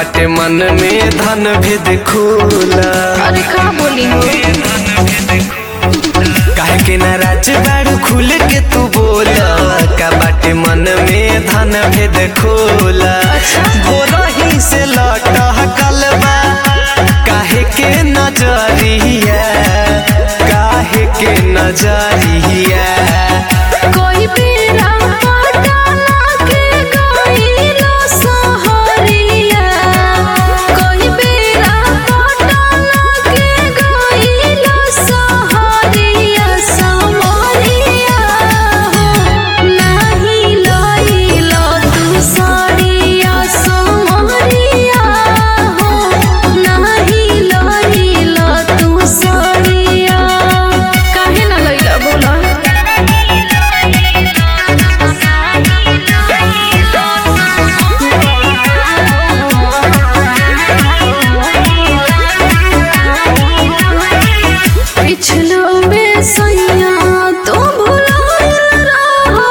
बाटे मन में धन भेद खोला अरे का बोली हो काहे के नाराज बाड़ू खुल के तू बोला का बाटे मन में धन भेद खोला बोलही से लट कलबा काहे के नजरिया काहे के नजरिया कोई बेरा पटाना के गइलो सहरिया कोई बेरा पटाना के गइलो सहरिया समरिया हो नाही लइलो तू सरिया समरिया हो नाही लइलो तू सरिया काहे ना लइला बोला पिछलो में सैया तो भुलाइल रहो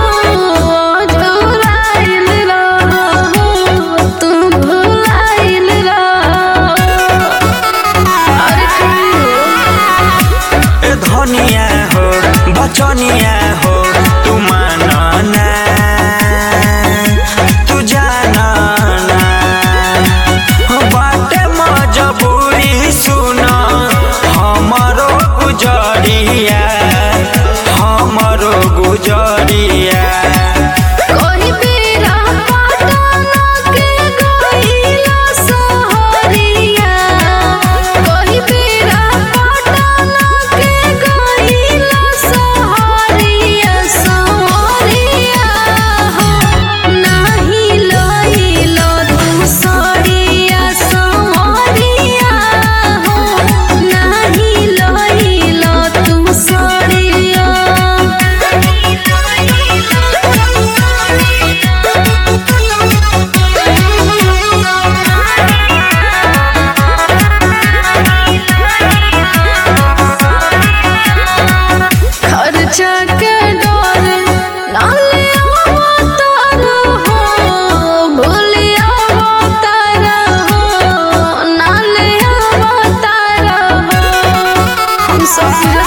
झुराइल रहो तू भुलाइल रहो अरे कहियो ए धनिया हो बचनिया हो तू मानना तू जानना बाटे मजबूरी सुन हमरो गुजरिया हमरो गुजरिया कोई बेरा पटाना के गइलो सहरिया कोई बेरा पटाना के गइलो सहरिया सहरिया हो नाही लइलो तू सरिया सहरिया हो नाही लइलो तू खर्चा के डर नाले अवतार हो भूलिया अवतार हो नाले अवतार हो हम सब